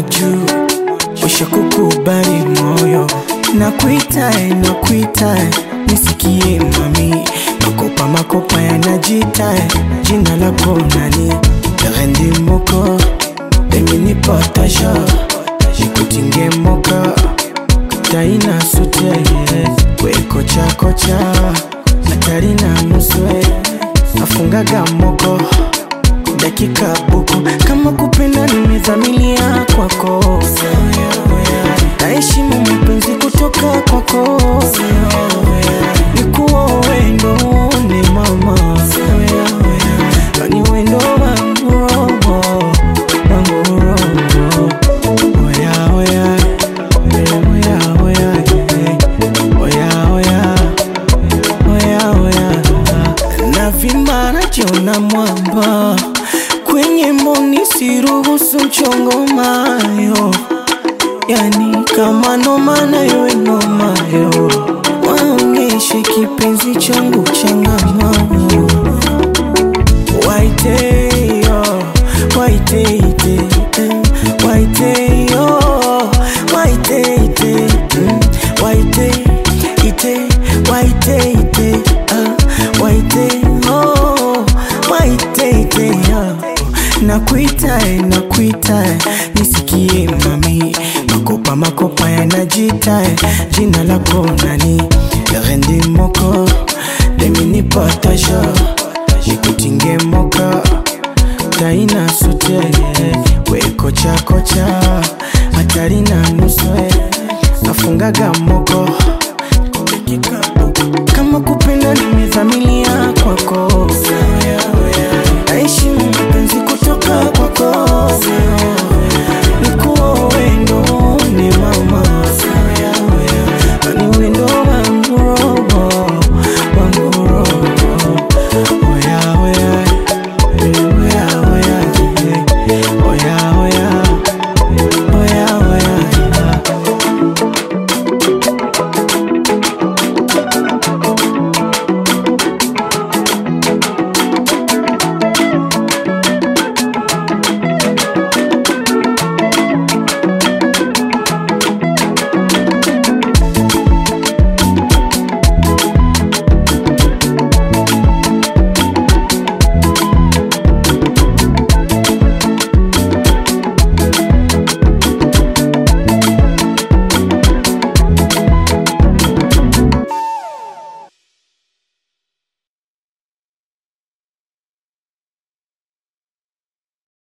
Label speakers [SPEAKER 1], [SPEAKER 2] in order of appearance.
[SPEAKER 1] juu usha kukubali moyo nakuitae nakuitae nisikie mami makopa makopa yanajitae jina lako nani rendi moko pengine potasha nikutinge moka taina sute wekocha kocha hatari na nuswe afungaga moko dakika buku kama kupenda nimezamilia kwako naheshimu mapenzi kutoka kwako nikuwa wendo ni mama ni wendo wangu roho wangu roho oya oya oya oya oya oya oya oya na vimba najiona mwamba kwenye mboni siruhusu mchongo mayo yani kama noma nayo nomayo waonyeshe kipenzi changu changamano waiteyo waiteite eh, waiteyo waiteite mm, waiteite waiteite ah, waiteyo waiteite ah. nakuitae nakuitae nisikie mami makopa makopa yanajitae jina lako nani rendi moko demini potasha nikutinge moka taina sute wekocha kocha hatari na nuswe afungaga moko